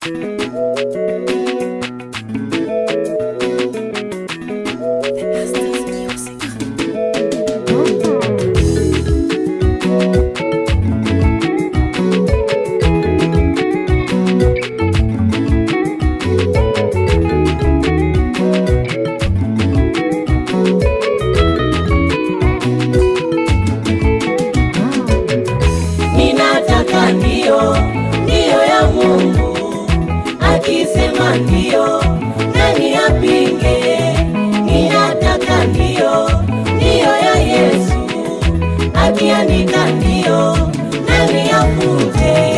Ninataka ndio, ndio ya Mungu. Akisema ndio, nani apinge? Ninataka ndio, ndio ya Yesu. Akiandika ndio, nani afute?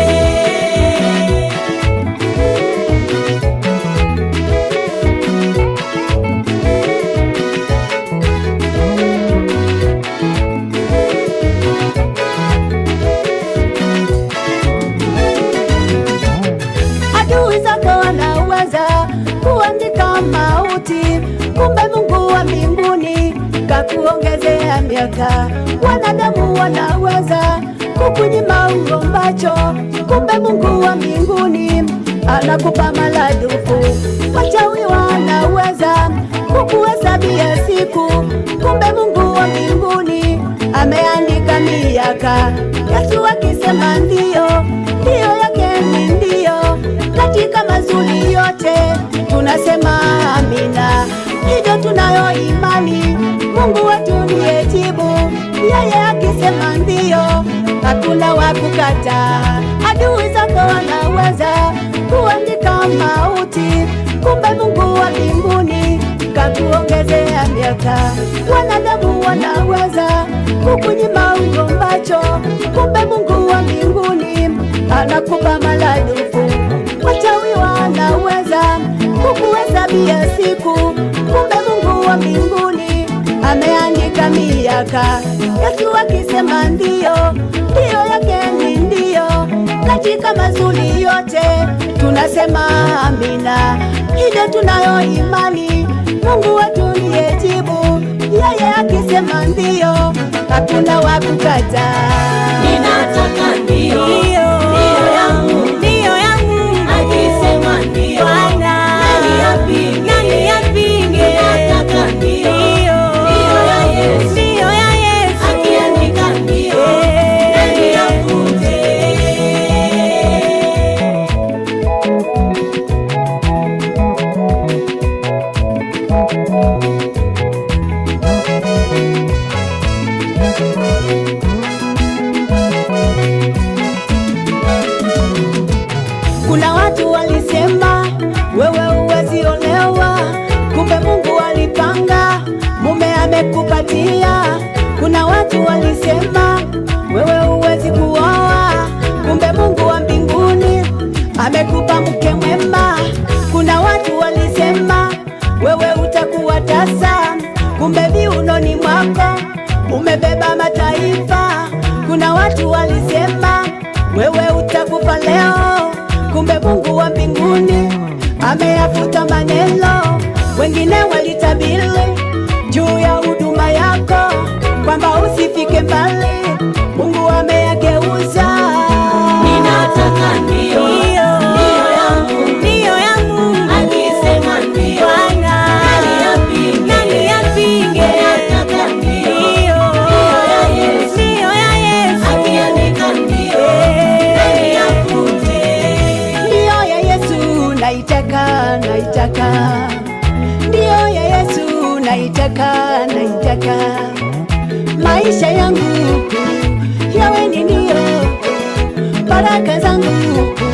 adui zako wanaweza kuandika mauti, kumbe Mungu wa mbinguni kakuongezea miaka. Wanadamu wanaweza kukunyima uombacho, kumbe Mungu wa mbinguni anakupa maradufu. Wachawi wanaweza kukuhesabia siku, kumbe Mungu wa mbinguni ameandika miaka. Yesu akisema ndio, ndio yake ni ndio, katika mazuri yote tunasema amina. Hivyo tunayo imani, Mungu wetu ndiye jibu. Yeye akisema ndio, hakuna wa kukataa. Adui zako wanaweza kuandika mauti, kumbe Mungu wa mbinguni kakuongezea miaka. Wanadamu wanaweza kukunyima ugombacho, kumbe Mungu wa mbinguni anakupa maradufu. Wachawi wanaweza kukuhesabia siku, kumbe Mungu wa mbinguni ameandika miaka. Yesu akisema ndio, ndio yake ni ndio, katika mazuri yote tunasema amina. Hivyo tunayo imani, Mungu wetu ndiye jibu. Yeye akisema ndio, hakuna wa kukataa. Ninataka ndio, Ndio. ndio ya Mungu. Ndio ya Mungu. Akisema ndio, Bwana. nani apinge? Nani apinge? Ninataka ndio, Ndio. ndio ya Yesu. Ndio ya Yesu. Akiandika ndio, Eh. nani afute? Kuna watu walisema wewe huwezi olewa, kumbe Mungu alipanga mume amekupatia. Kuna watu walisema wewe huwezi kuoa, kumbe Mungu wa mbinguni amekupa mke mwema. Kuna watu walisema wewe utakuwa tasa, kumbe viunoni mwako umebeba mataifa. Kuna watu walisema wewe utakufa leo, kumbe Mungu wa mbinguni ameyafuta maneno. Wengine walitabiri juu ya huduma yako kwamba usifike mbali, Mungu ameyageuza. Ninataka ndio, ndio ya Mungu. Ndio ya Mungu. Akisema ndio, Bwana. nani apinge? Nani apinge? Ninataka ndio, Ndio. ndio ya Yesu. Ndio ya Yesu. Akiandika ndio, Eh. nani afute? Ndio ya Yesu naitaka, naitaka. Ndio ya Yesu naitaka, naitaka. Maisha yangu yawe ni ndio, baraka zangu